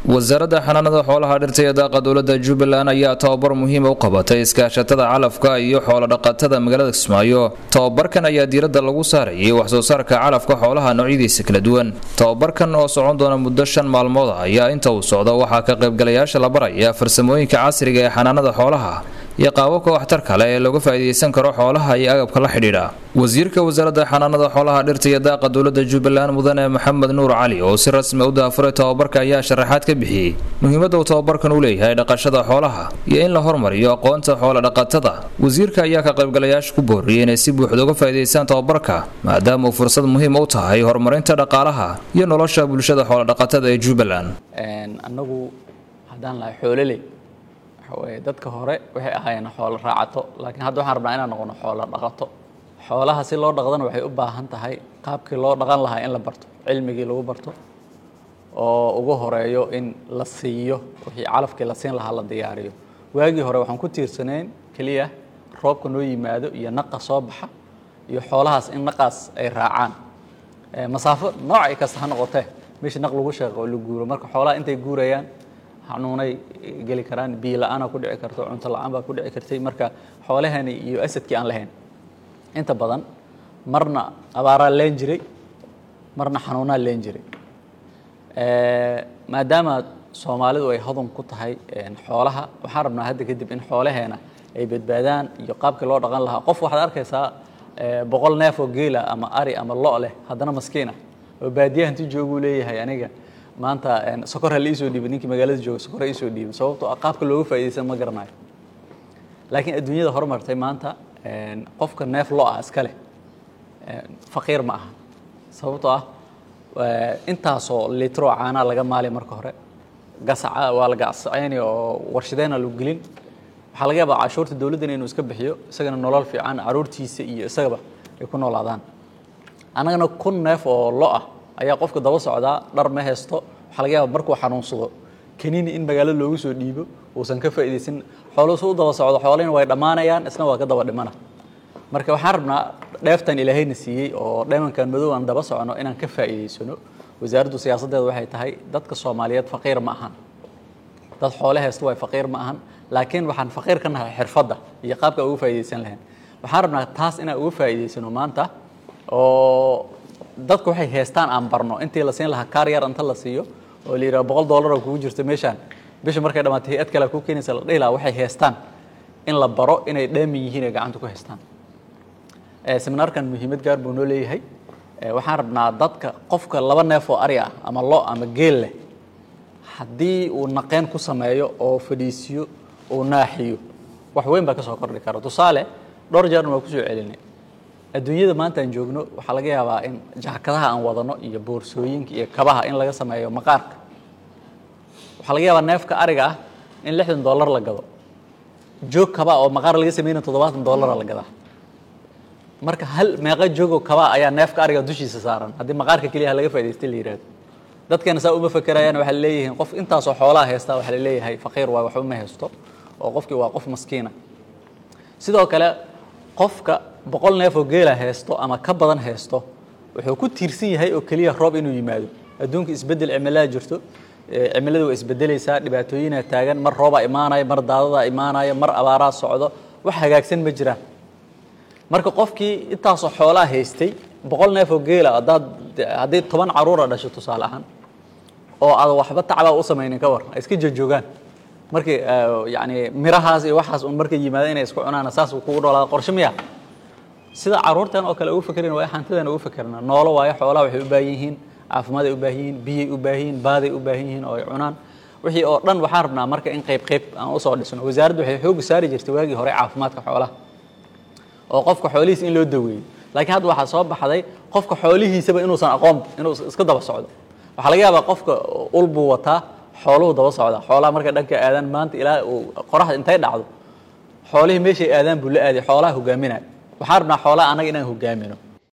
wasaaradda xanaanada xoolaha dhirta iyo daaqa dowladda jubbaland ayaa tababar muhiima u qabatay iskaashatada calafka iyo xoolodhaqatada magaalada kismaayo tababarkan ayaa diiradda lagu saarayay waxsoo saarka calafka xoolaha noocyadiisa kala duwan tababarkan oo socon doona muddo shan maalmood ah ayaa inta uu socdo waxaa ka qaybgalayaasha la baraya farsamooyinka casriga ee xanaanada xoolaha iyo qaababka waxtarka leh ee looga faa'iidaysan karo xoolaha iyo agabka la xidhiidha wasiirka wasaaradda xanaanada xoolaha dhirta iyo daaqa dowladda jubbaland mudane maxamed nuur cali oo si rasmi u daafuray tababarka ayaa sharaxaad ka bixiyey muhiimadda uu tababarkan u leeyahay dhaqashada xoolaha iyo in la hormariyo aqoonta xoola dhaqatada wasiirka ayaa ka qaybgalayaasha ku booriyey inay si buuxda uga faa'iidaystaan tababarka maadaama uu fursad muhiim u tahay horumarinta dhaqaalaha iyo nolosha bulshada xoolodhaqatada ee jubbaland annagu haddaan lahay xoololey waxaweye dadka hore waxay ahaayeen xoolo raacato laakiin hadda waxaan rabnaa inaan noqono xoolo dhaqato xoolaha si loo dhaqdana waxay u baahan tahay qaabkii loo dhaqan lahaa in la barto cilmigii lagu barto oo ugu horeeyo in la siiyo wixii calafkii la siin lahaa la diyaariyo waagii hore waxaan ku tiirsanayn keliya roobka noo yimaado iyo naqa soo baxa iyo xoolahaas in naqaas ay raacaan masaafo noocay kasta ha noqotee meeshii naq lagu sheeqo oo la guuro marka xoolaha intay guurayaan xanuunay geli karaan biyo la-aana ku dhici karto cunto la-aan baa ku dhici kartay marka xoolahani iyo asadkii aan lahayn inta badan marna abaaraa leen jiray marna xanuunaa leen jiray maadaama soomaalidu ay hodan ku tahay xoolaha waxaan rabnaa hadda kadib in xoolaheena ay badbaadaan iyo qaabkii loo dhaqan lahaa qof waxaad arkaysaa boqol neef oo geela ama ari ama lo' leh haddana maskiina oo baadiyaha inti jooguu leeyahay aniga maanta sokor ha la iisoo dhiibay ninkii magaalada jooga sokor ha iisoo dhiibay sababtoo ah qaabka looga faa'iidaysan ma garanayo laakiin adduunyada horumartay maanta qofka neef lo ah iska leh faqiir ma aha sababtoo ah intaasoo litroo caanaa laga maali marka hore gasaca waa la gacsacayni oo warshadeyna lagu gelin waxaa laga yaabaa cashuurta dowladdana inuu iska bixiyo isagana nolol fiican caruurtiisa iyo isagaba ay ku noolaadaan annagana kun neef oo lo ah ayaa qofka daba socdaa dhar ma haysto waxaa laga yaaba markuu xanuunsado kaniini in magaalada loogu soo dhiibo uusan ka faa'iidaysan xooluhu su u daba socdo xoolihina way dhammaanayaan isna waa ka daba dhimana marka waxaan rabnaa dheeftan ilaahayna siiyey oo dheemankan madow aan daba socono inaan ka faa'iidaysano wasaaraddu siyaasaddeeda waxay tahay dadka soomaaliyeed faqiir ma ahan dad xoole haysta way faqiir ma ahan laakiin waxaan faqiir ka nahay xirfadda iyo qaabka uga faa'iidaysan lahayn waxaan rabnaa taas inaan uga faa'iidaysano maanta oo dadku waxay haystaan aan barno intii la siin lahaa kaar yar inta la siiyo oo la yidhaha boqol dollar oo kugu jirta meeshaan bisha markay dhammaatay hay-ad kale ku keenaysa la dhihi lahaa waxay haystaan in la baro inay dhaamin yihiin ay gacanta ku haystaan seminaarkan muhiimad gaar buu noo leeyahay waxaan rabnaa dadka qofka laba neef oo ari ah ama lo ama geel leh haddii uu naqeen ku sameeyo oo fadhiisiyo uu naaxiyo wax weyn baa ka soo kordhi kara tusaale dhowr jeerna waa kusoo celinay adduunyada maanta aan joogno waxaa laga yaabaa in jaakadaha aan wadano iyo boorsooyinka iyo kabaha in laga sameeyo maqaarka waxaa laga yaabaa neefka ariga ah in lixdan dollar la gado joog kaba oo maqaar laga sameynaya toddobaatan dollara la gadaa marka hal meeqa joogoo kaba ayaa neefka ariga dushiisa saaran haddii maqaarka keliya laga faa'idaystay la yidhahdo dadkeena saa uma fakerayaan waxaa leeyihiin qof intaasoo xoolaha haysta waxaa la leeyahay faqiir waay waxba ma haysto oo qofkii waa qof maskiina sidoo kale qofka boqol neef oo geela haysto ama ka badan haysto wuxuu ku tiirsan yahay oo keliya roob inuu yimaado adduunka isbeddel cimilada jirto cimilada waa isbedelaysaa dhibaatooyinaa taagan mar roobaa imaanaya mar daadadaa imaanaya mar abaaraa socdo wax hagaagsan ma jiraan marka qofkii intaasoo xoolaa haystay boqol neef oo geela haddaad haddii toban caruura dhasho tusaale ahaan oo aad waxba tacbaa u samaynin ka war ay iska joojoogaan markii yani mirahaas iyo waxaas un markay yimaada inay isku cunaan saas kugu dhoolaada qorshe miya sida caruurtan oo kale ugu fakerin waa hantidan ugu fakerna noolo waayo xoolaha waxay u baahan yihiin caafimaad ay u baahan yihiin biyay u baahan yihiin baaday u baahan yihiin oo ay cunaan wixii oo dhan waxaan rabnaa marka in qayb qayb aan usoo dhisno wasaaraddu waxay xooga saari jirtay waagii hore caafimaadka xoolaha oo qofka xoolihiisa in loo daweeyo laakiin hadda waxaa soo baxday qofka xoolihiisaba inuusan aqoon inuu iska daba socdo waxaa laga yaabaa qofka ul buu wataa xooluhu daba socda xoolaha markay dhanka aadaan maanta ilaa uu qoraxda intay dhacdo xoolihii meeshay aadaan buu la aaday xoolaha hogaaminaya waxaan rabnaa xoolaha annaga inaan hogaamino